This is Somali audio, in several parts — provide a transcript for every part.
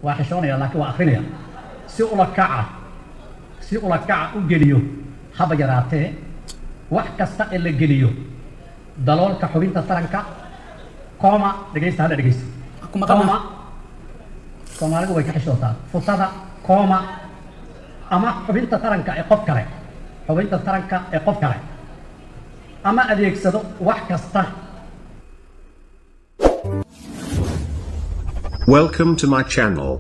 waa xishoonaya laakiin waa akrinaya si ula kaca si ula kaca u geliyo haba yaraatee wax kasta ee la geliyo daloolka xubinta taranka kooma dhegaysta hadda dhegaysta Kuma qabna. kooma soomaalidu way ka xishootaa futada kooma ama xubinta taranka ee qof kale xubinta taranka ee qof kale ama adeegsado wax kasta Welcome to my channel.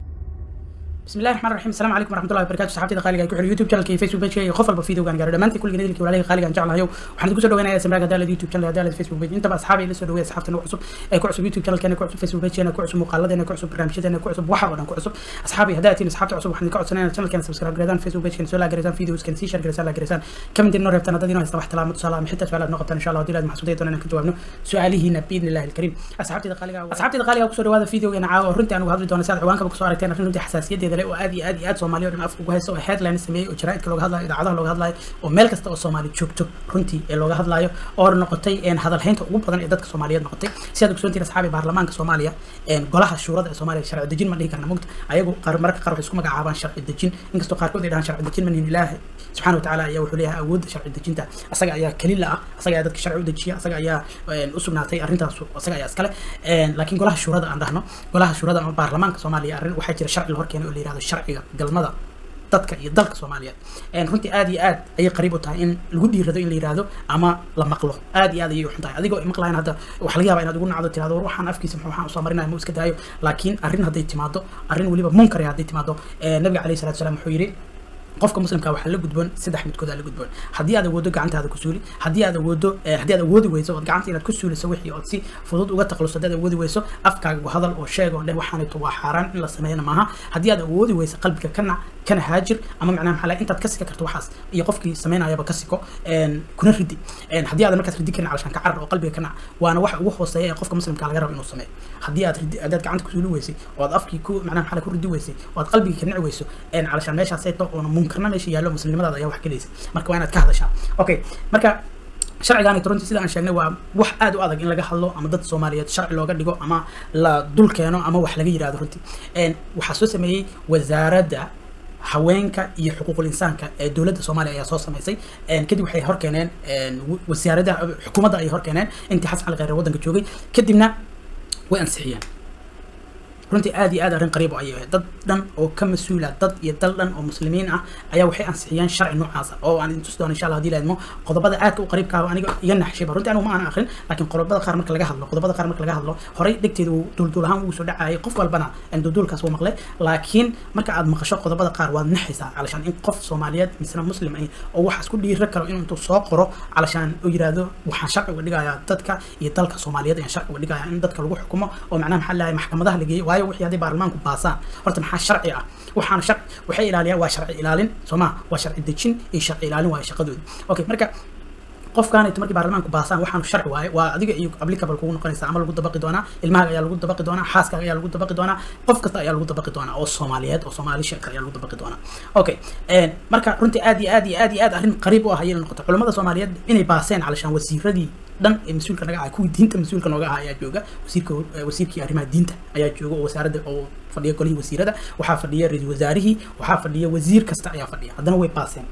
بسم الله الرحمن الرحيم السلام عليكم ورحمه الله وبركاته صحابتي خالي ku xir youtube channelka iyo facebook page iyo qof walba video gaan gaaro dhamaantii kulliga idilkii walaalihii qaaliga aan jeclahayo waxaan idinku soo dhaweynayaa samraga hadaalad youtube channel hadaalad facebook page intaba asxaabi la soo dhaweeya asxaabtana ku cusub ee ku cusub youtube channelkeena ku cusub facebook pageena ku cusub muuqaaladeena ku cusub barnaamijyadeena ku cusub waxa oo dhan ku cusub asxaabi haddaa tiin asxaabta cusub waxaan idinka codsanaya inaad channelkeena subscribe gareedaan facebook pageena soo laagareysaan videoskan sii share gareysaan laagareysaan comment inoo reebtaan haddad inoo haysta wax talaamo tusaale ama xitaa su-aalaad noo qabtaan insha allah haddii laad maxsuudaya doona inaan ka jawaabno su-aalihiina biidni illahi alkariim asxaabtida qaaliga asxaabtida qaaliga kusoo dhawaada videogeena caawa oo runtii aan uga hadli doono si aad ciwaankaba kusoo aragteen arrin runtii xasaasiyadeeda leh oo aad iyo aad iyo aad soomaaliya oo dhan afka ugu haysta oo headline sameeyey oo jaraa'idka looga hadlayo idaacadaha looga hadlayo oo meel kasta oo soomaali joogto runtii ee looga hadlayo oo noqotay een hadalhaynta ugu badan ee dadka soomaaliyeed noqotay si aad ogsoontiin asxaabi baarlamaanka soomaaliya een golaha shuurada ee soomaaliya sharci dejin ma dhihi karna mugta ayagu qaar mararka qaar waxay isku magacaabaan sharci dejin inkastoo qaarkood ay dhahaan sharci dejin manihin ilaahi subxaana watacaala ayaa wuxuu leeyahay awoodda sharci dejinta asaga ayaa kelila ah asaga ayaa dadka sharci u dejiya asaga ayaa een, u sugnaatay arrintaas asaga ayaa iskale een, laakiin golaha shuurada aan dhahno golaha shuurada ama baarlamaanka soomaaliya arrin waxaa jira sharci la horkeenay oo la yihahdo sharciga galmada dadka iyo dalka soomaaliyeed een, runtii aad iyo aad ayay qariib u tahay in lagu dhiirado in la yihahdo ama la maqlo aad iyo aad ayay u xun tahay adigoo maqlayan hadda waxa laga yaabaa inaad ugu nacdo tirahdo war waxaan afkiisa muxuu waxaan usoo marinaya ma iska daayo laakiin arrin hadday timaado arrin weliba munkar hadday timaado ee, nabiga calayhi salatu salaam wuxuu yidhi qofka muslimka waxaa la gudboon saddex midkood aa la gudboon haddii aad awoodo gacantaada ku suuli haddii aad awoodo eh, haddii aad awoodi weyso ood gacanta inaad ku suuliso wixii ood si fudud uga taqluso haddii aad awoodi weyso afkaaga hadal oo sheeg oo dheh waxaanayto waa xaaraan in la sameeyana maaha haddii aad awoodi weyso qalbiga ka nac kana haajir ama macnaha maxaa la intaad ka sika karto waxaas iyo qofkii sameynayaba ka siko een, kuna ridi een, haddii aadan markaas ridi karin calashaan ka carar oo qalbiga ka nac waana waxa ugu hooseeya ee qofka muslimka laga rabo inuu sameeyo haddii aad ridi haddaad gacanta ku suuli weysay oo aad afkii ku macnaha maxaa la ku ridi weysay oo aad qalbiga ka nici weyso een, calashaan meeshaas ay to oona munkarna meesha yaallo muslimnimadaada ayaa wax gelaysa marka waa inaad ka hadashaa okay marka sharcigaani runtii sida aan sheegnay waa wax aad u adag in laga hadlo ama dad soomaaliyeed sharci looga dhigo ama la dul keeno ama wax laga yidhahdo runtii Een, waxaa soo sameeyey wasaaradda haweenka iyo xuquuqul insaanka ee dowladda soomaaliya ayaa soo samaysay Een, kadib waxay hor keeneen een, wa- wasaaradda xukuumadda ayay hor keeneen intii xasan cali khayre waddanka joogay kadibna way ansixiyeen runtii aad iyo aad arrin qariib ayay ahayd dad dhan oo ka mas-uula dad iyo dal dhan oo muslimiin ah ayaa waxay ansixiyeen sharci noocaasa oo aan idin tusi doono insha allah hadii laadmo qodobada aadka u qariibka ah oo aniga iga naxshayba runtii anigu ma aanan akrin laakiin qodobada qaar marka laga hadlo qodobada qaar marka laga hadlo horey dhegteeda uu duulduul ahaan ugu soo dhacayay qof walbana een duulduulkaas wuu maqlay laakiin marka aad maqasho qodobada qaar waad naxaysaa calashaan in qof soomaaliyeed misna muslim ah oo waxaas ku dhiira karo inuu intuu soo qoro calashaan uu yiraahdo waxaan sharci uga dhigayaa dadka iyo dalka soomaaliyeed ayaan sharci uga dhigayaa in dadka lagu xukumo oo macnaha maxaa lahay maxkamadaha la geeyo waayo wixii hadday baarlamaanku baasaan horta maxaa sharci ah waxaana sharci waxay ilaaliyaan waa sharci ilaalin soo ma waa sharci dejin iyo sharci ilaalin waayo shaqadooda okay marka qofkaanayto markii baarlamaanku baasaan waxaanu sharci waaye waa adiga iyo applicable kugu noqonaysa ama lagu dabaqi doonaa ilmahaaga ayaa lagu dabaqi doonaa xaaskaaga ayaa lagu dabaqi doonaa qof kasta ayaa lagu dabaqi doonaa oo soomaaliyeed oo soomaali sheeka ayaa lagu dabaqi doonaa okay een, marka runtii aad iyo aad iyo aad iyo aad arrin qariib u ah ayay noqotay culamada soomaaliyeed inay baaseen calashaan wasiiradii dhan ee mas-uulka naga ah kuwii diinta mas-uulka nooga ah ayaa jooga wasiirka eh, wasiirkii arrimaha diinta ayaa jooga oo wasaaradda oo fadhiya golihii wasiirada waxaa fadhiya ra-iisul wasaarihii waxaa fadhiya wasiir kasta ayaa fadhiya haddana way baaseen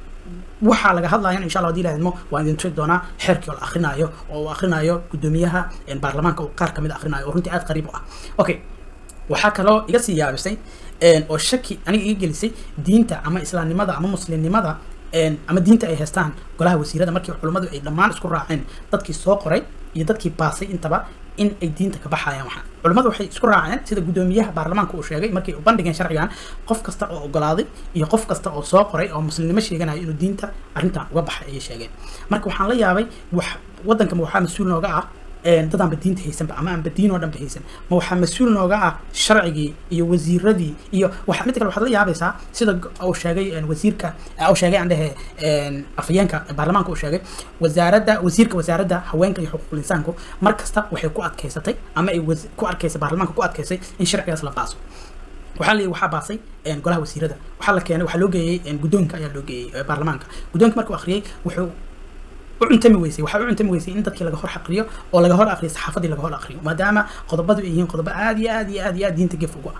waxaa laga hadlayan insha allah hadii la idmo waan idin tusi doonaa xeerkii oo la akrinaayo oo uu akrinaayo gudoomiyaha een, baarlamaanka oo qaar kamid a akrinaayo oo runtii aad qariib u ah okay waxaa kaloo iga sii yaabisay een, oo shaki aniga iga gelisay diinta ama islaamnimada ama muslimnimada een, ama diinta ay haystaan golaha wasiirada markii culummadu ay dhammaan isku raaceen dadkii soo qoray iyo dadkii baasay intaba in ay diinta ka baxayaan waxaan culummadu waxay isku raaceen sida gudoomiyaha baarlamaanka uu sheegay markay u bandhigeen sharcigan qof kasta oo ogolaaday iyo qof kasta oo soo qoray oo muslimnimo sheeganayo inuu diinta arrintan uga baxay ayay sheegeen marka waxaan la yaabay wax waddankama waxaa mas-uul nooga ah een, dad aanba diinta haysanba ama aanba diin oo dhanba haysan ma waxaa mas-uul nooga ah sharcigii iyo wasiiradii iyo waxa mid kale waxaad la yaabaysaa sida g- uu sheegay een, wasiirka eh, uu sheegay aan dhehe een, afhayeenka baarlamaanka uu sheegay wasaaradda wasiirka wasaaradda haweenka iyo xuquuqul insaanku mar kasta waxay ku adkaysatay ama ay wasi- ku arkaysa baarlamaanka ku adkaysay in sharcigaas la baaso waxaa la waxaa baasay een, golaha wasiirada waxaa la keenay waxaa loo geeyey een, guddoonka ayaa loo geeyey ee, baarlamaanka guddoonka markuu akhriyey wuxuu u cuntami weysay waxaa u cuntami weysay in dadkii laga hor xaqriyo oo laga hor aqriyo saxaafadii laga hor aqriyo maadaama qodobadu ay yihiin qodobo aad iyo aad iyo aad iyo aad diinta gef ugu ah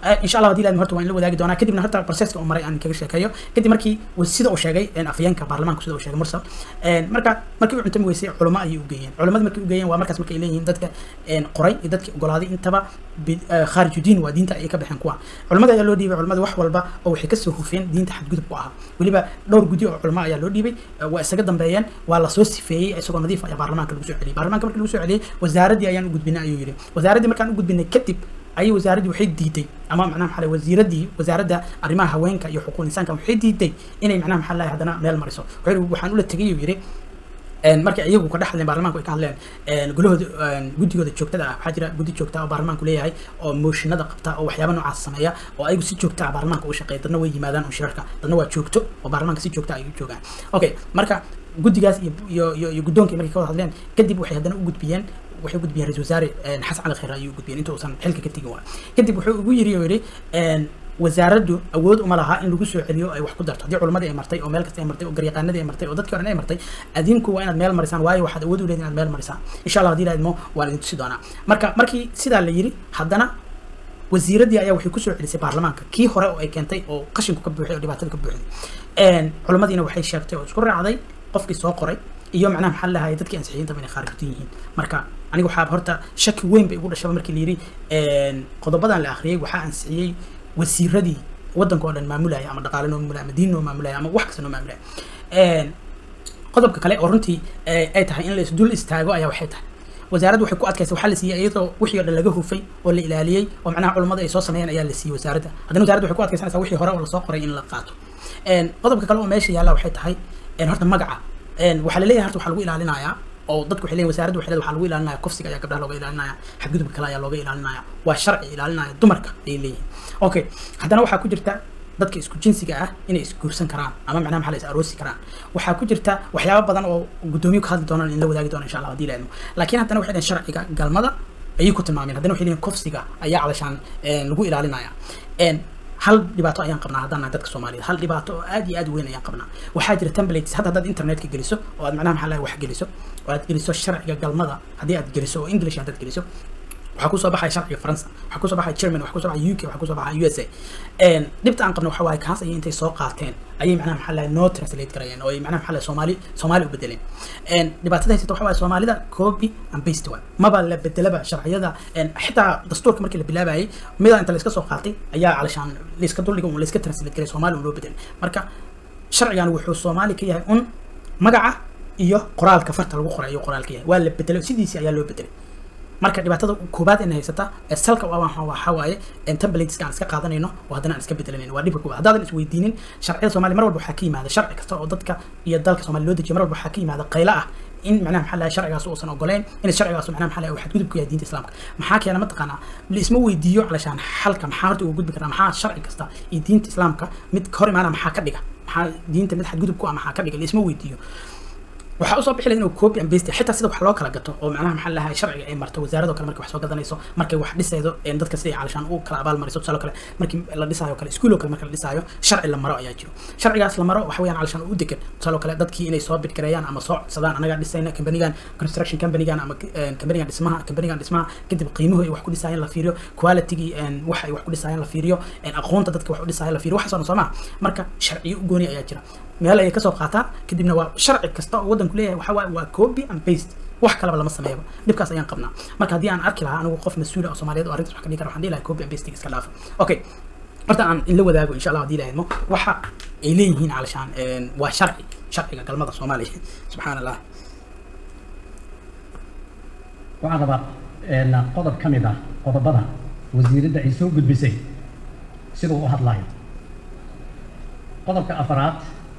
insha allah hadii laadmi horta waan la wadaagi doonaa kadibna horta proceska uu maray aan kaga sheekeeyo kadib markii sida uu sheegay afayeenka baarlamaanka sida uu sheegay mursal marka markii uu cuntami weysay culamo ayay u geeyeen culamada markii u geeyeen waa markaas markay leeyihiin dadka qoray iyo dadkii ogolaaday intaba khaariju diin waa diinta ayay ka baxeen kuwa culamada ayaa loo dhiibay culamada wax walba oo waxay kasoo hufeen diinta xadgudub ku ahaa weliba dhowr gudi oo culamo ayaa loo dhiibay waa isaga dambeeyeen waa lasoo sifeeyey isagoo nadiif ayaa baarlamaanka lagu soo celiyey baarlamaanka markii lagu soo celiyey wasaaraddii ayaan u gudbinay ayuu yidhi wasaaraddii markaan u gudbinay kadib ayay wasaaraddii waxay diiday ama macnaha maxaa wasiiraddii wasaaradda arrimaha haweenka iyo xuquuq insaanka waxay diiday inay macnaha maxaa lahay haddana meel mariso wuxuu waxaan ula tegay uu yidhi markay iyagu ka dhex hadleen baarlamaanku ay ka hadleen golahooda guddigooda joogtada ah waxaa jira guddi joogta oo baarlamaanku leeyahay oo mooshinada qabta oo waxyaaba noocaas sameeya oo ayagu si joogta ah baarlamaanka uga shaqeeya dadna way yimaadaan oo shirarka dadna waa joogto oo baarlamaanka si joogta ay u joogaan okay marka guddigaas iyo iyo iyo iyo guddoonkii markay ka wada hadleen kadib waxay haddana u gudbiyeen waxay u gudbiyeen ra-isul wasaare xasan cali khayre ayuu u gudbiyeen inta uusan xilka ka tegin waa kadib wuxuu ugu yiri oo yidhi wasaaraddu awood uma laha in lagu soo celiyo ay wax ku darto haddii culamadii ay martay oo meel kasta ay martay oo garyaqaanadii ay martay oo dadkii horen ay martay adinku waa inaad meel marisaan waayo waxaad awood u leedin inaad meel marisaan insha allah hadii laadmo waan idin tusi doonaa marka markii sidaa la yiri haddana wasiiraddii ayaa waxay kusoo celisay baarlamaanka kii hore oo ay keentay oo qashinku ka buuxay oo dhibaatada ka buuxday culamadiina waxay sheegtay oo isku raacday qofkii soo qoray iyo macnaha maxaa lahaye dadkii ansixiyinta inay khaarijin yihiin marka aniga waxaa horta shaki weyn bay igu dhashaba markii la yiri qodobadan la akhriyey waxaa ansixiyey wasiiradii waddanka oo dhan maamulaya ama dhaqaale noo maamulaya ama diin noo maamulaya ama wax kasta noo maamulaya qodobka kale oo runtii ay tahay in la isdul istaago ayaa waxay tahay wasaaraddu waxay ku adkaysay waxaa la siiyey iyadoo wixii oo dhan laga hufay oo la ilaaliyey oo macnaha culummada ay soo sameeyeen ayaa la siiyey wasaaradda haddana wasaaradda waxay ku adkaysanaysaa wixii hore oo lasoo qoray in la qaato qodobka kale oo meesha yaalla waxay tahay horta magaca waxaa la leeyahay horta waxaa lagu ilaalinayaa oo dadku waxay leeyihin wasaaraddu waxay leedahay waxaa lagu ilaalinaya kufsiga ayaa gabdhaha looga ilaalinaya xadgudubka kale ayaa looga ilaalinaya waa sharci ilaalinaya dumarka ayay leeyihin okay haddana waxaa ku jirta dadka isku jinsiga ah inay isguursan karaan ama macnaha maxaa la is aroosi karaan waxaa ku jirta waxyaabo badan oo guddoomiye ka hadli doonaan in la wadaagi doono insha allah hadii la idmo laakiin haddana waxay dhaheen sharciga galmada ayay ku tilmaameen haddana waxay leeyihin kufsiga ayaa calashaan lagu ilaalinaya hal dhibaato ayaan qabnaa haddaan nahay dadka soomaaliyed hal dhibaato oo aad iyo aad weyn ayaan qabnaa waxaa jira templates hadda haddaad internetka geliso oo aad macnaha maxaa lahay wax geliso oo aad geliso sharciga galmada haddii aad geliso oo english haddaad geliso waxaa kusoo baxaya sharciga faransa waxaa kusoo baxaya german waxaa kusoo baxaya uk waxaa kusoo baxaya u s a dhibta aan qabno waxa waaye kaas ayay intay soo qaateen ayay macnaha maxaa lahay noo translate garayeen oo ay macnaha maxaa lahay soomaali soomaali u bedeleen dhibaatada haysata waxa waaye soomaalida copy and paste waay maba la bedelaba sharciyada xitaa dastuurka markii la bilaabayay mida inta layska soo qaatay ayaa calashaan layska duldhiga un layska translate garay soomaali un loo bedelay marka sharcigan wuxuu soomaali ka yahay un magaca iyo qoraalka farta lagu qoray ayuu qoraal ka yahay waa la bedelay sidiisii ayaa loo bedelay marka dhibaatada koobaad ina haysata ee salka waxa waaye templateska aan iska qaadanayno oo haddana aan iska bedelanayno waa dhibka koobaad haddaadan isweydiinin sharciyada soomaaliya mar walba waxaa ka yimaada sharci kasta oo dadka iyo dalka soomaaliya loo dejiyo mar walba waxaa ka yimaada qaylo ah in macnaha maxaa lahay sharcigaas uusan ogoleyn in sharcigaas macnaha maxaa lahay xadgudub ku yahay diinta islaamka maxaa keena mataqaanaa laisma weydiiyo calashaan xalka maxaa horta uga gudbi karaa maxaa sharci kasta iyo diinta islaamka mid hor imaana maxaa ka dhiga maxaa diinta mid xadgudub ku ah maxaa ka dhiga laisma weydiiyo waxaa usoo bixi laha inuu copy and paste xitaa sida wax loo kala gato oo macnaha maxaa lahay sharciga ay marto wasaaradoo kale markay wax soo gadanayso markay wax dhisaydo dadka siday calashaan u kala abaal mariso tusaale kale markii la dhisaayo kale iskuuloo kale marka la dhisaayo sharci la maro ayaa jiro sharcigaas la maro waxa weeyaan calashaan u degan tusaale kale dadkii inay soo bidgareeyaan ama soo codsadaan anagaa dhisayna companigan construction companigan ama companigan dhismaha companigan dhismaha kadib qiimuhu ay wax ku dhisaayeen la fiiriyo qualitygii wax ay wax ku dhisaayeen la fiiriyo aqoonta dadka wax u dhisaayeen la fiiriyo waxaas oo dhan soo maha marka sharciyo u gooni ayaa jira meel ayay kasoo qaataan kadibna waa sharci kasta oo waddanku leeyahay waxa waaye waa copy and paste wax kaleba lama sameeyaba dhibkaas ayaan qabnaa marka haddii aan arki lahaa anigu qof mas-uul ah oo soomaaliyeed oo arrintas wax ka dhigi kara waxaan dhihi lahaa copy and pasting iska dhaafa okay horta aan in la wadaago insha allah haddii la idmo waxa ay leeyihiin calashaan waa sharci sharciga galmada soomaaliya subxaan allah waxaan rabaa qodob ka mid ah qodobada wasiiradda ay soo gudbisay siduu u hadlayo qodobka afaraad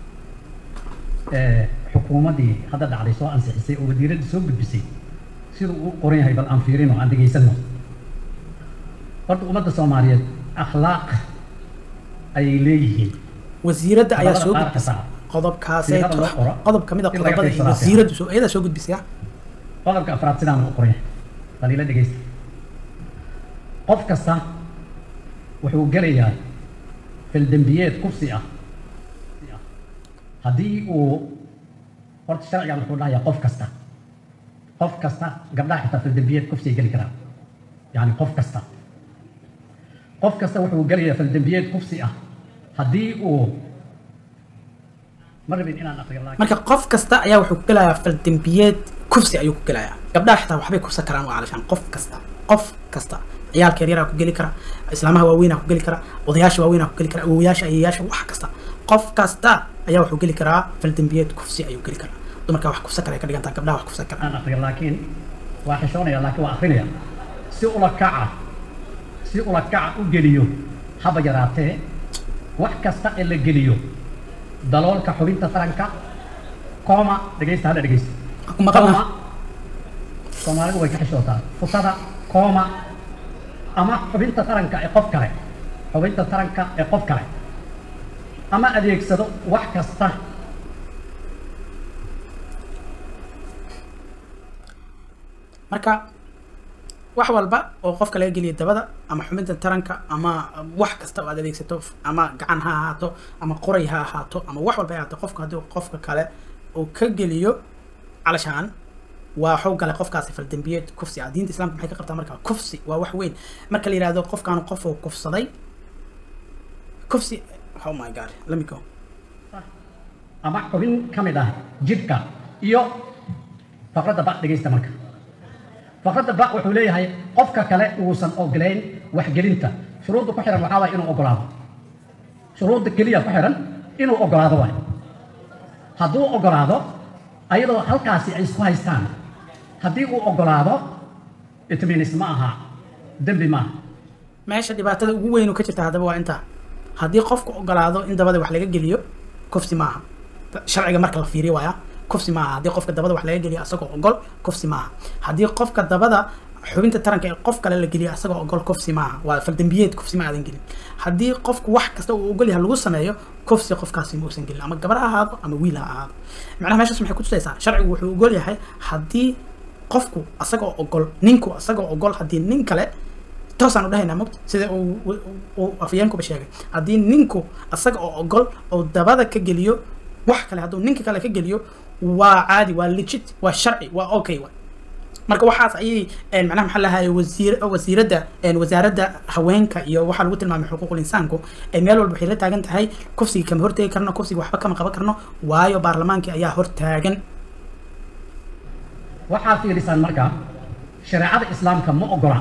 xukuumaddii hadda dhacday soo ansixisay oo wasiiradda soo gudbisay siduu u qoran yahay bal aan fiirino aan dhegaysano horta ummadda soomaaliyeed akhlaaq ayay leeyihiin wasiiradda ayaa soo Qodobada qaar gudbisay kasta. qodobkaasee Siiqada loo qoro. qodob kamid a In laga qodobada ay fiirsado wasiiraddu soo iyada soo gudbisay ah qodobka afraad sidaan u qoran yahay bal ila dhegaysta qof kasta wuxuu gelayaa fildembiyeed kursi ah haddii uu horta sharcigan wuxuu dhahayaa qof kasta qof kasta gabdhaha xitaa fildembiyeed kufsi ay geli karaan yani qof kasta qof kasta wuxuu gelayaa faldembiyeed kufsi ah haddii uu ma rabin inaan aqriyo laakiin marka qof kasta ayaa wuxuu ku gelayaa faldembiyeed kufsi ayuu ku gelayaa gabdhaha xitaa waxbay kufsan karaan waa calashaan qof kasta qof kasta ciyaalka yaryaraa ku geli kara islaamaha waaweynaa ku geli kara odayaasha waaweynaa ku geli kara awowayaasha ayeyaasha wax kasta qof kasta ayaa wuxuu geli karaa faldembiyeed kufsi ayuu geli karaa dumarkaa wax kufsan kara ay ka dhigantaa gabdhaha wax kufsan kara aan aqriyo laakiin waa xishoonaya laakiin waa akrinaya si ula kaca si ula kaca u geliyo haba yaraatee wax kasta ee la geliyo daloolka xubinta taranka kooma dhegaysta hadda dhegaysta ku maqalna kooma soomaalidu way ka xishootaa futada kooma ama xubinta taranka ee qof kale xubinta taranka ee qof kale ama adeegsado wax kasta marka wax walba oo qofka laga geliyo dabada ama xubinta taranka ama wax kasta oo aad adeegsato ama gacan ha ahaato ama qoray ha ahaato ama wax walba ay ahaato qofka haddii qofka kale uu ka geliyo calashaan waa waxuu galay qofkaasi faldembiyeed kufsi ah diinta islaamka maxay ka qabtaa marka kufsi waa wax weyn marka la yihahdo qofkaan qof uu kufsaday kufsi oh my god let me go ama xubin ka mid ah jidhka iyo faqradda ba dhegaysta marka faqradda ba wuxuu leeyahay qofka kale uusan ogolayn waxgelinta shuruudda ku xihan waxaa waay inuu ogolaado shuruudda keliya ku xihan inuu ogolaado waay hadduu ogolaado ayadoo halkaasi ay isku haystaan haddii uu ogolaado itminis ma aha dembi maaha meesha dhibaatada ugu weyn oo ka jirta haddaba waa intaa haddii qofku ogolaado in dabada wax laga geliyo kufsi maaha sharciga marka la fiiriyo waaya kufsi maaha haddii qofka dabada wax laga geliyo asagoo ogol kufsi maaha haddii qofka dabada xubinta taranka ee qof kale la geliyo asagoo ogol kufsi maaha waa faldembiyeed kufsi ma aadan gelin haddii qofku wax kasta uu ogol yahay lagu sameeyo kufsi qofkaasi ma uusan gelin ama gabar ha ahaado ama wiil ha ahaado macnaha meeshaas maxay kutusaysaa sharcigu wuxuu ogol yahay haddii qofku asagoo ogol ninku asagoo ogol haddii nin kale toosaan u dhahaynaa mogta sida uu uu afyeenkuba sheegay haddii ninku asaga oo ogol oo dabada ka geliyo wax kale hadduu ninka kale ka geliyo waa caadi waa legit waa sharci waa okay wa marka waxaas ayay macnaha maxaa lahaye wasiir wasiiradda wasaaradda haweenka iyo waxaa lagu tilmaamay xuquuqul insaanku meel walba waxay la taagan tahay kufsiga kama hortegi karno kufsiga waxba kama qaban karno waayo baarlamaankii ayaa hortaagan waxaa fiirisaan marka shareecada islaamka ma ogola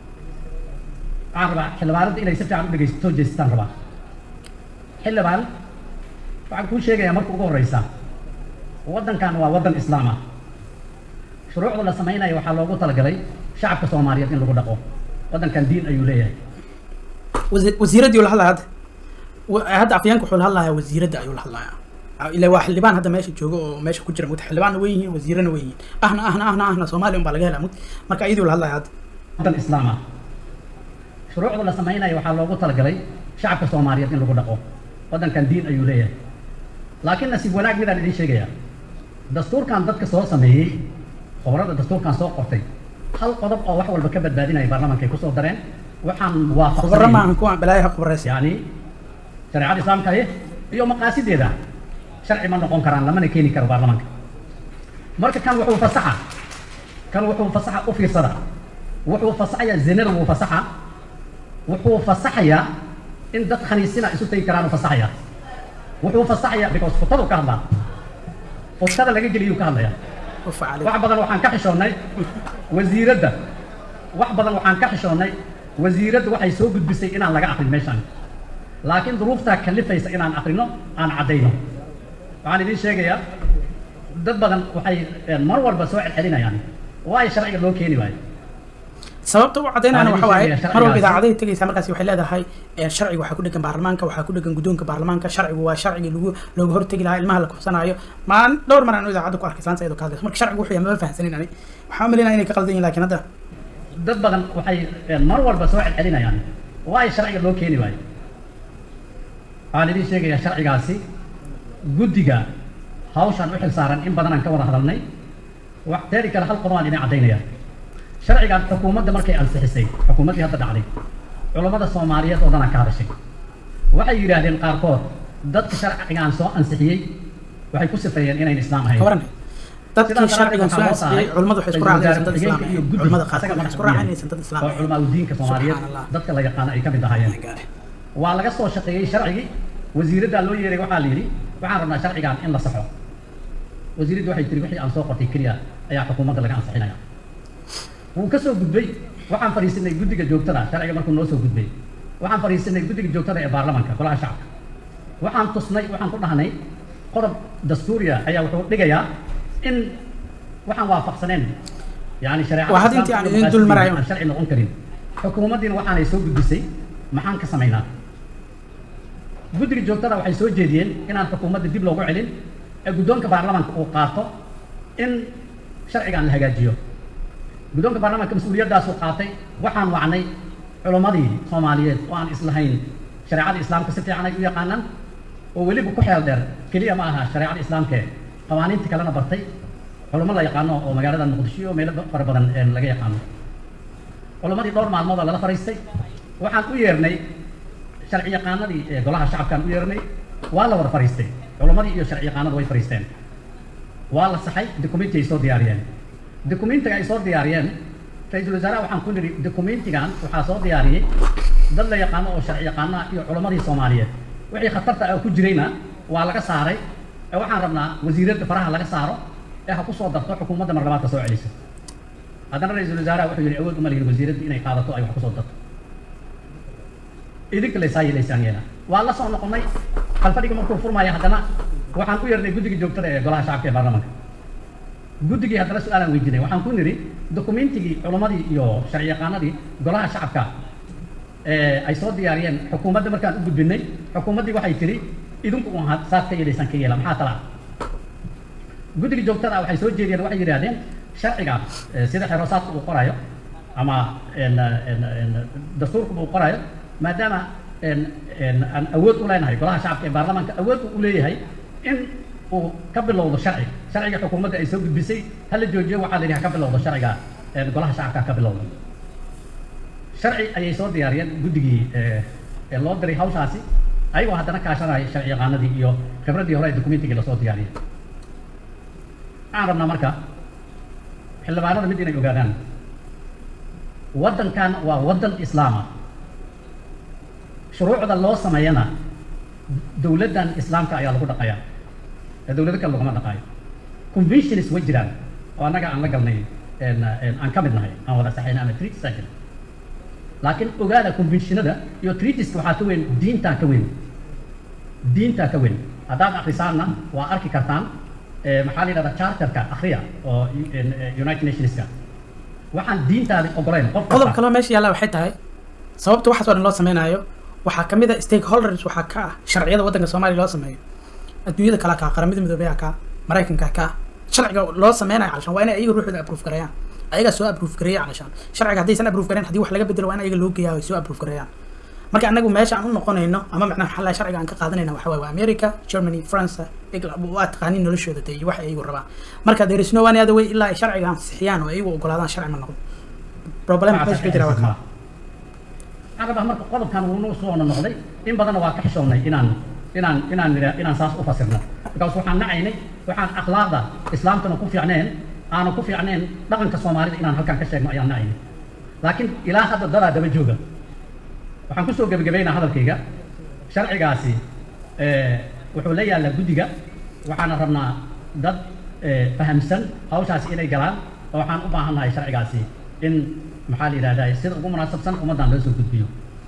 waxaan rabaa xildhibaanada inay si fiican u dhegeysto soo jeestaan rabaa xildhibaan waxaan kuu sheegayaa marka ugu horeysa waddankan waa waddan islaam ah shuruucda la samaynayo waxaa loogu talagalay shacabka soomaaliyeed in lagu dhaqo waddankan diin ayuu leeyahay wasi- wasiiraddii uu la hadlaya hadda wa- hadda afyeenka wuxuu la hadlayaa wasiiradda ayuu la hadlayaa ilaa waa xildhibaan hadda meesha jooga oo meesha ku jira mugta xildhibaanna way yihiin wasiirana way yihiin ahna ahna ahna ahna soomaaliya un baa laga helaa mugta marka iyadii la hadlaya hadda waddan islaam ah shuruucda la samaynayo waxaa loogu talagalay shacabka soomaaliyeed in lagu dhaqo waddankan diin ayuu leeyahay laakiin nasiib wanaag midaan idiin sheegayaa dastuurkan dadka soo sameeyey khubarada dastuurkan soo qortay hal qodob oo wax walba ka badbaadinaya baarlamaanka ay kusoo dareen waxaan khubaro waafaqsanayn maahan kuwa balaayaha khubaraysa yani shareecada islaamka eh iyo maqaasideeda sharci ma noqon karaan lamana keeni karo baarlamaanka marka kan wuxuu fasaxa kan wuxuu fasaxa u fiirsada wuxuu fasaxayaa zinada wuu fasaxa wuxuu fasaxayaa in dad khaniisina isu tagi karaan u fasaxayaa wuxuu fasaxayaa because futadu ka hadlaa futada laga geliyuu ka hadlayaa ufa caleyk wax badan waxaan ka xishoonnay wasiiradda wax badan waxaan ka xishoonnay wasiiradda waxay soo gudbisay inaan laga aqrin meeshaan laakiin duruuftaa kalifaysa inaan aqrino aan caddayno waxaan idiin sheegayaa dad badan waxay eh, mar walba soo celcelinayaan waayo sharciga loo keeni waayo sababta u caddaynayana Waxaan waxa waaye idin sheegayaa mar walba sharcigaasi. idaacaday tegaysaa markaasi waxay leedahay eh, sharciga waxaa ku dhegan baarlamaanka waxaa ku dhegan guddoonka baarlamaanka sharcigu waa sharcigii lagu looga hortegi lahaa ilmaha la kufsanaayo maalin dhowr mar aan idaacadda ku arkay saanta iyadoo ka hadlayso marka sharcigu wuxuu yahay maba fahansanin ani waxaan u malaynaya inay ka qaldan yihin laakiin hadda dad badan waxay eh, mar walba soo celcelinayaan waayo sharciga loo keeni waayo waxaan idiin sheegayaa sharcigaasi guddiga hawshan u xil saaran in badan aan ka wada hadalnay wax teeri kale hal qodob aan idin caddaynaya sharcigan xukuumadda markay ansixisay xukuumaddii hadda dhacday culammada soomaaliyeed oo dhan aan ka hadashay waxay yidhaahdeen qaarkood dadka sharcigan soo ansixiyey waxay ku sifeeyeen inayn islaam ahayn ka waran dadkii Sidaas sharcigan soo daraadeed waxaa loo ansixiyey tahay culimmadu waxay isku ra'iisul raaceen dad wasaare islaam ku-xigeenka iyo ah guddiga culimmada asaga qaarkood waxay isku markuu raaceen yahay. inaysan dad islaam oo culamaa udiinka soomaaliyeed Subxaan Allah. dadka la yaqaano ay ka mid ahaayeen waa laga soo shaqeeyey sharcigii wasiiraddaa loo yeeray waxaa la yidhi waxaan rabnaa sharcigan in la saxo wasiiraddu waxay tiri wixii aan soo qortay keliya ayaa xukuumadda laga ansixinaya wuu ka soo gudbay waxaan fadhiisanay guddiga joogtada sharciga markuu noo soo gudbay waxaan fadhiisanay guddiga joogtada ee baarlamaanka golaha shacabka waxaan tusnay waxaan ku dhahnay qodob dastuuriya ayaa wuxuu dhigayaa in waxaan waafaqsaneen yani shareecada Waa had intii aan idin dul marayo. aan sharci noqon karin xukuumaddiina waxaanay soo gudbisay maxaan ka samaynaa guddiga joogtada waxay soo jeediyeen inaan xukuumadda dib loogu celin ee guddoonka baarlamaanka uu qaato in sharcigan la hagaajiyo guddoonka baarlamaanka mas-uuliyaddaasuu qaatay waxaan wacnay culimmadii soomaaliyeed oo aan islahayn shareecada islaamka si fiican ay u yaqaanaan oo weliba ku xeel dheer keliya ma aha shareecada islaamkee qawaaniinta kalena bartay culummo la yaqaano oo magaalada muqdisho iyo meelo fara badan ee laga yaqaano culimmadii dhowr maalmood oo lala fariistay waxaan u yeernay sharci yaqaanadii ee golaha shacabkaan u yeernay waa la wada fariistay culimmadii iyo sharci yaqaanadu way fariisteen waa la saxay documenti ay soo diyaariyeen documentiga ay soo diyaariyeen ra-iisul wasaaraha waxaan ku nidhi documentigan waxaa soo diyaariyey dad la yaqaano oo sharci yaqaana iyo culimmadii soomaaliyeed wixii khatarta ah ku jirayna waa laga saaray ee waxaan rabnaa wasiiradda faraha laga saaro ee ha ku soo darto xukuumadda marlabaadka soo celiso haddana ra-iisul wasaaraha wuxuu yidhi awood uma lihin wasiiradda inay qaadato ay wax ku soo darto idinka laysaa yeelaysaan yeela waa la soo noqonnay kalfadhiga markuu furmaya haddana waxaan u yeernay guddiga joogtada ee golaha shacabka ee baarlamaanka guddigii haddana su-aalaan weydiinay waxaan ku nidhi dokumentigii culimmadii iyo sharci yaqaanadii golaha shacabka ee ay soo diyaariyeen xukuumadda markaan u gudbinay xukuumaddii waxay tidhi idinku un ahaad saad ka yeelaysaan ka yeela maxaa talaa guddiga joogtada ah waxay soo jeediyeen waxay yidhaahdeen sharciga eh, sida xeroosaadka uu qorayo ama en, en, en, dastuurkuba uu qorayo maadaama en, en, aan awood u leenahay golaha shacabka ee baarlamaanka awood uu u leeyahay in uu ka bilowdo sharci sharciga xukuumadda ay soo gudbisay hala joojiyo waxaa la yidhi ha ka bilowdo sharciga en, golaha shacabka ha ka bilowdo sharci ayay soo diyaariyeen guddigii eh, ee loo diray hawshaasi ayagoo haddana kaashanaya sharci yaqaanadii iyo khibraddii hore ee dokumentigii lasoo diyaariyay waxaan rabnaa marka xildhibaanada mid inay ogaadaan waddankan waa waddan islaama shuruucda loo sameeyana dowladdan islaamka ayaa lagu dhaqayaa ee dowlado kale laguma dhaqaayo conventions way jiraan oo annaga aan la galnay en- en aan ka mid nahay aan wada saxayna ama treaties aan jirin laakiin ogaada conventionada iyo treatiska waxaa ka weyn diintaa ka weyn diintaa ka weyn haddaad akrisaanna waa arki kartaan eh, maxaa la yidhahdaa charterka akhriya oo en- eh, united nationska waxaan diintaadi ogoleyn qof kasta- qodob kaloo meesha yaalla waxay tahay sababta waxaas oo dhan loo sameynaayo waxaa ka mid a stakeholders waxaa ka ah sharciyada waddanka soomaaliya loo sameeyo adduunyada kale ka qaramada midoobey ka maraykanka ka sharciga loo sameynayo calashaan waa inay ayaga ruuxooda approve gareeyaan ayagaa soo approve gareeya calashaan sharciga haddaysan approve gareyn haddii wax laga bedelo waa in ayaga loo geeyaa ay soo approve gareeyaan marka anagu meesha aan u noqonayno ama macnaha maxaa laha sharciga aan ka qaadanayna waxa waaye waa america germany france england waa taqaaniin noloshooda dee iyo waxa ayagu rabaan marka there is no one other way ilaa ay sharciga ansixiyaan oo ayagu ogolaadaan sharci ma noqdo problem meesha ka jira waa kaa carabah marka qodobkan wuunuu soo noqday in badanna waa ka xishoonnay inaan inaan inaan nidha inaan saas u fasirno because waxaan nacaynay waxaan akhlaaqda islaamkana ku fiicneen aanu ku fiicneen dhaqanka soomaalida inaan halkan ka sheegno ayaan nacaynay laakiin ilaa hadda dadaa daba jooga waxaan kusoo gebagabaynaa hadalkayga sharcigaasi eh, wuxuu la yaallaa guddiga waxaana rabnaa dad eh, fahamsan hawshaasi inay galaan oo waxaan u baahannahay sharcigaasi in maxaa la yidhahdaa sida ugu munaasabsan ummaddan loo soo gudbiyo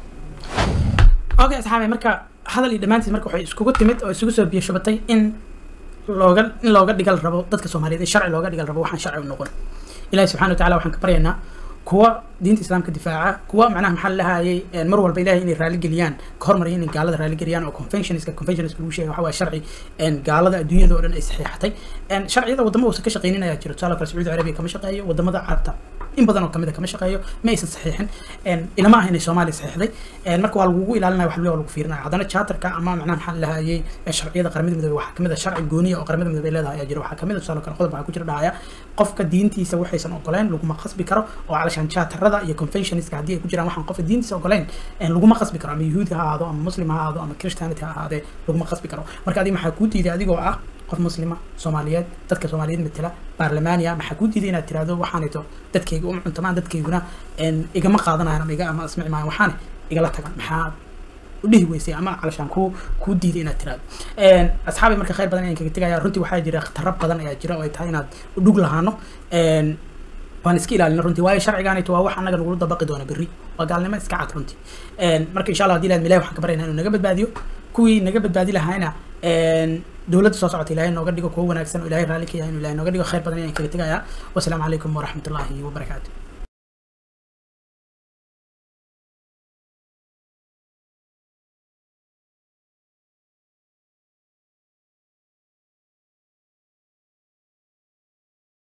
okay asxaabe marka hadal iyo dhammaantiis marka waxay iskugu timid oo isugu soo biyo shubatay in looga in looga dhigal rabo dadka soomaaliyeed in sharci looga dhigal rabo waxaan sharci u noqon ilaahi subxana watacaala waxaan ka baryaynaa kuwa diinta islaamka difaaca kuwa macnaha maxaa lahayay mar walba ilahay inay raali geliyaan ka hormariya inay gaalada raali geliyaan oo conventionska conventionska lagu sheega waxa waa sharci gaalada adduunyada oo dhan ay saxiixatay sharciyada wadamo uusan ka shaqaynin ayaa jiro tusaale kale sacuudi arabiya kama shaqeeyo wadamada carabta in badan oo kamid a kama shaqeeyo ma aysan saxiixin ilama ah inay soomaaliya saxiixday marka waa lagugu ilaalinaya wax waa lagu fiirinaya haddana charterka ama macnaha maxaa lahayay sharciyada qaramada midoobey waxaa kamid a sharci gooniya oo qaramada midoobey leedahay ayaa jira waxaa kamid a tusaale kale qodob waxaa ku jira dhahaya qofka diintiisa waxaysan ogoleen laguma qasbi karo oo calashaan charterada iyo conventionska haddii ay ku jiraan waxaan qofka diintiisa ogoleen laguma qasbi karo ama yahuudi ha ahaado ama muslim ha ahaado ama christianity ha ahaadee laguma qasbi karo marka adiga maxaa kuu diiday adigoo ah qof muslima soomaaliyeed dadka soomaaliyeed matela baarlamaaniya maxaa ku diiday inaad tirahdo waxaanayto dadkayga uma cuntamaan dadkayguna een, igama qaadanayan ama iga ama ismici maayan waxaane igala tagan maxaa udhihi weysay ama calashaan ku kuu diiday inaad tiraado Een, asxaabi marka khayr badan ayaan kaga tegaya runtii waxaa jira khataro badan ayaa jira oo ay tahay inaad udhug lahaano Een, waan iska ilaalina runtii waayo sharcigaanito waa wax annaga nagula dabaqi doona berri waa gaalnimo iska cad runtii Een, marka insha allah haddii ilaad milahi waxaan ka baryaynaa inuu naga badbaadiyo kuwii naga badbaadi lahaayna een, dowladda soo socota ilaahay nooga dhigo kuwo wanaagsan oo ilaahay raalli ka yahay inuu ilaahay nooga dhigo khayr badan ayaan kaga tegayaa wasalaamu calaykum waraxmatullaahi wabarakaatu